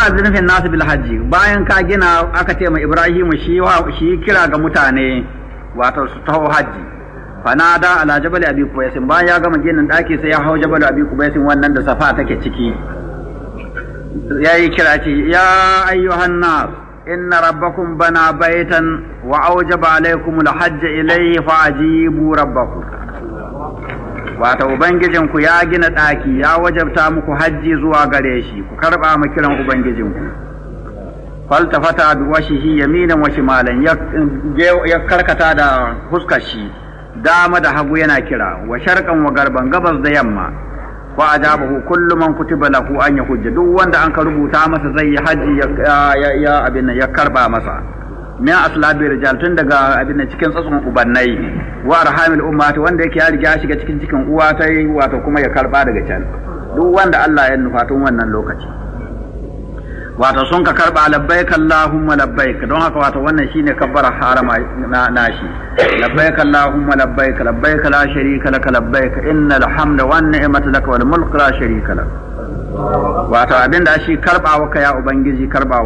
azin fi nasu bil hajji bayan ka gina aka ce ma Ibrahim shi shi kira ga mutane wato su taho hajji fanada ala jabal abi kubaysin bayan ya gama ginin daki sai ya hau jabal abi kubaysin wannan da safa take ciki yayi kira ce ya ayyuhan nas inna rabbakum bana baitan wa awjaba alaykum al-hajj ilayhi fa'jibu rabbakum wato ubangijinku ya gina ɗaki ya wajabta muku hajji zuwa gare shi ku karɓa mu kiran ubangijinku faltafata bi washihi yaminan wa shimalan ya karkata da huskar shi dama da hagu yana kira wa sharqan wa garban gabas da yamma wa ajabahu kullu man kutiba lahu an yahujja duk wanda an ka rubuta masa zai yi haji ya abin ya karba masa min aslabi rijal tun daga abin cikin tsatsun ubannai wa arhamil ummati wanda yake ya riga shiga cikin cikin uwa ta yi wato kuma ya karba daga can duk wanda Allah ya nufa tun wannan lokaci wato sun ka karba labbaik allahumma labbaik don haka wato wannan shine kabbara harama na nashi labbaik allahumma labbaik labbaik la sharika lak labbaik innal hamda wan ni'mata lak wal mulk la sharika lak wato abinda shi karbawa ka ya ubangiji karbawa